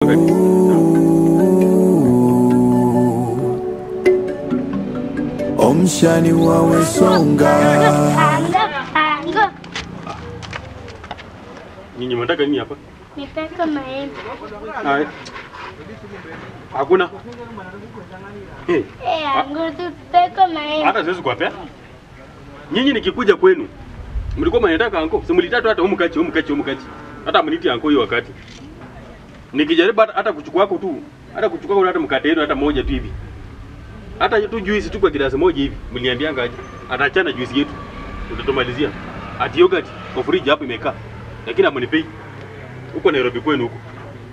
wakati. omshani wawe songa Panga, panga. Nyinyi mnataka nini hapa? Nitaka maembe. Hai. Hakuna. Eh, Eh, angu tutaka maembe. hata siwezi kuwapea. Nyinyi nikikuja kwenu mlikuwa mnataka anko, si mlitatu hata humu kachi, humu kachi, humu kachi. Hata mniti anko hiyo wakati. Nikijaribu hata, hata kuchukua kwako tu, hata kuchukua kwako hata mkate yenu hata moja tu hivi. Hata tu juisi tu kwa gilasi moja hivi, mliambianga aje? Ataachana juisi yetu. Utatomalizia. Ati yogurt kwa friji hapo imekaa. Lakini amunipei. Huko Nairobi kwenu huko.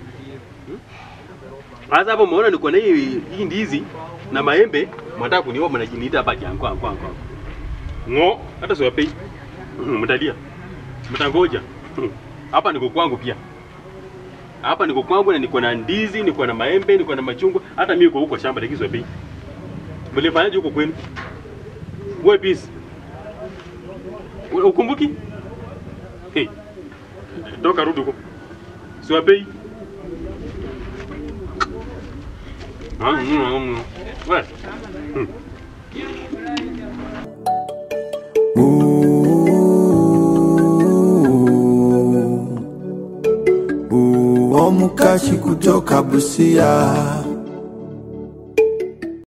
Sasa hapo umeona niko na hii hii ndizi na maembe, mnataka kuniua mnajiniita hapa jangu angu angu. Ngo, hata siwapei. Mm, Mtalia. Mtangoja. Mm. Hapa niko kwangu pia. Hapa niko kwangu na niko na ndizi, niko na maembe, niko na machungwa, hata mimi niko huko shamba lakini siwapei. Mlifanyaje huko kwenu? Wewe peace. Ukumbuki? Hey. Toka rudi huko. Siwapei. Ah, mm, mm, mm. Wewe. Mm. omukashi kutoka busia